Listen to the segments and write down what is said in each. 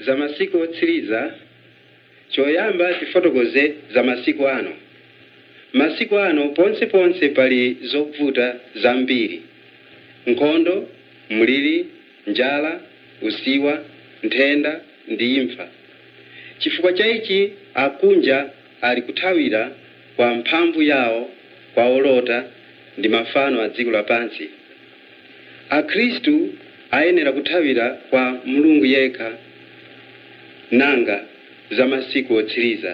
za masiku otsiriza choyamba tifotokoze za masiku ano masiku ano ponseponse pali zovuta zambiri nkhondo mliri njala usiwa nthenda ndi imfa chifukwa cha ichi akunja ali kuthawira kwa mphamvu yawo kwa olota ndi mafano a dziko lapansi akhristu ayenera kuthawira kwa mulungu yekha nanga za masiku otsiriza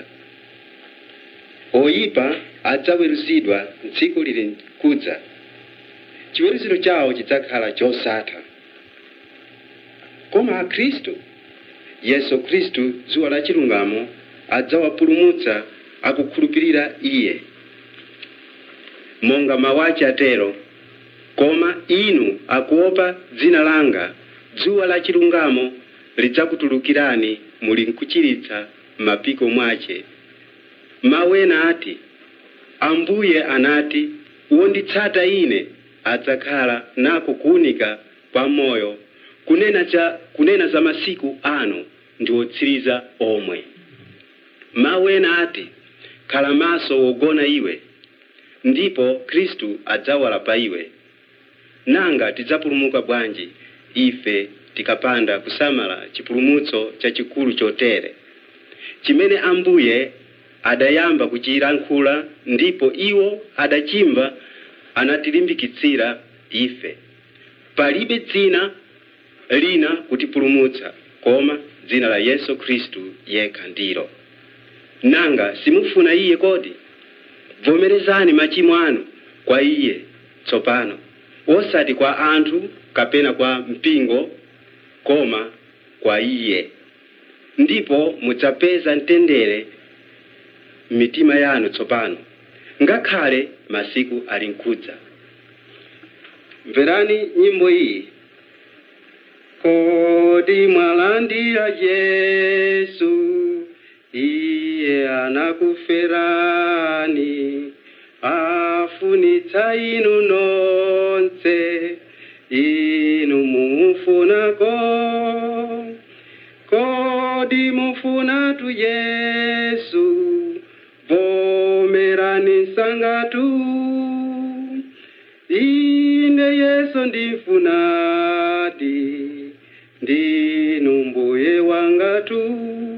oyipa adzaweruzidwa tsiku lili kudza chiweruziro chawo chidzakhala chosatha koma akhristu yesu khristu dzuwa la chilungamo adzawapulumutsa akukhulupirira iye monga mawachi atero koma inu akuopa dzina langa dzuwa la chilungamo lidzakutulukirani muli nkuchiritsa mapiko mwache mawu ena ati ambuye anati wonditsata ine adzakhala nako kuwunika kwa moyo kunena, cha, kunena za masiku ano ndi otsiriza omwe mawu ena ati khala maso wogona iwe ndipo khristu adzawala pa iwe nanga tidzapulumuka bwanji ife tikapanda kusamala chipulumutso chachikulu chotere chimene ambuye adayamba kuchilankhula ndipo iwo adachimva anatilimbikitsira ife palibe dzina lina kutipulumutsa koma dzina la yesu khristu yekha ndilo nanga simufuna iye kodi vomerezani machimo anu kwa iye tsopano osati kwa anthu kapena kwa mpingo koma kwa iye ndipo mudzapeza mtendere m'mitima yanu tsopano ngakhale masiku ali nkudza mverani nyimbo iyi kodi mwalandira yesu iye anakuferani afunitsa inu nonse inu mumufunako kodi mufunatu yesu vomerani sangatu ine yesu ndifunadi ndinu mbuye wangatu